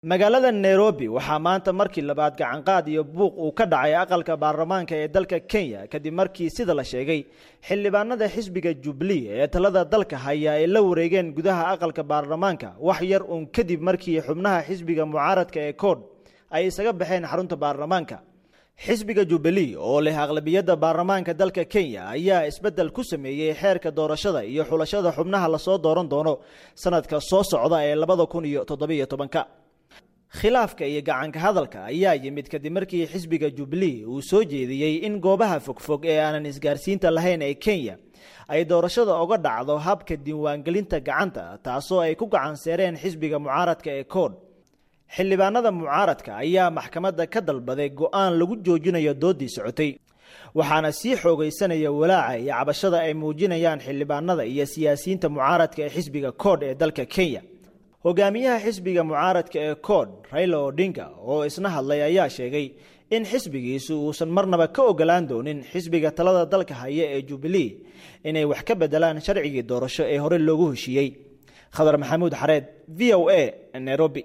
magaalada nairobi waxaa maanta markii labaad gacanqaad iyo buuq uu ka dhacay aqalka baarlamaanka ee dalka kenya kadib markii sida la sheegay xildhibaanada xisbiga jubilee ee talada dalka haya ay la wareegeen gudaha aqalka baarlamaanka wax yar uun kadib markii xubnaha xisbiga mucaaradka ee kood ay isaga baxeen xarunta baarlamaanka xisbiga jubilee oo leh aqlabiyadda baarlamaanka dalka kenya ayaa isbeddel ku sameeyey xeerka doorashada iyo xulashada xubnaha lasoo dooran doono sanadka soo socda ee labada kun iyo toddobiyo tobanka khilaafka iyo gacanka hadalka ayaa yimid kadib markii xisbiga jubilee uu soo jeediyey in goobaha fogfog ee aanan isgaarsiinta lahayn ee kenya ay doorashada oga dhacdo habka diiwaangelinta gacanta taasoo ay ku gacanseereen xisbiga mucaaradka ee kood xildhibaanada mucaaradka ayaa maxkamadda ka dalbaday go-aan lagu joojinayo doodii socotay waxaana sii xoogaysanaya walaaca iyo cabashada ay muujinayaan xildhibaanada iyo siyaasiyiinta mucaaradka ee xisbiga kood ee dalka kenya hogaamiyaha xisbiga mucaaradka ee kood raila odinga oo isna hadlay ayaa sheegay in xisbigiisu uusan marnaba ka ogolaan doonin xisbiga talada dalka haya ee jubilee inay wax ka bedelaan sharcigii doorasho ee hore loogu heshiiyey khadar maxamuud xareed v o a nairobi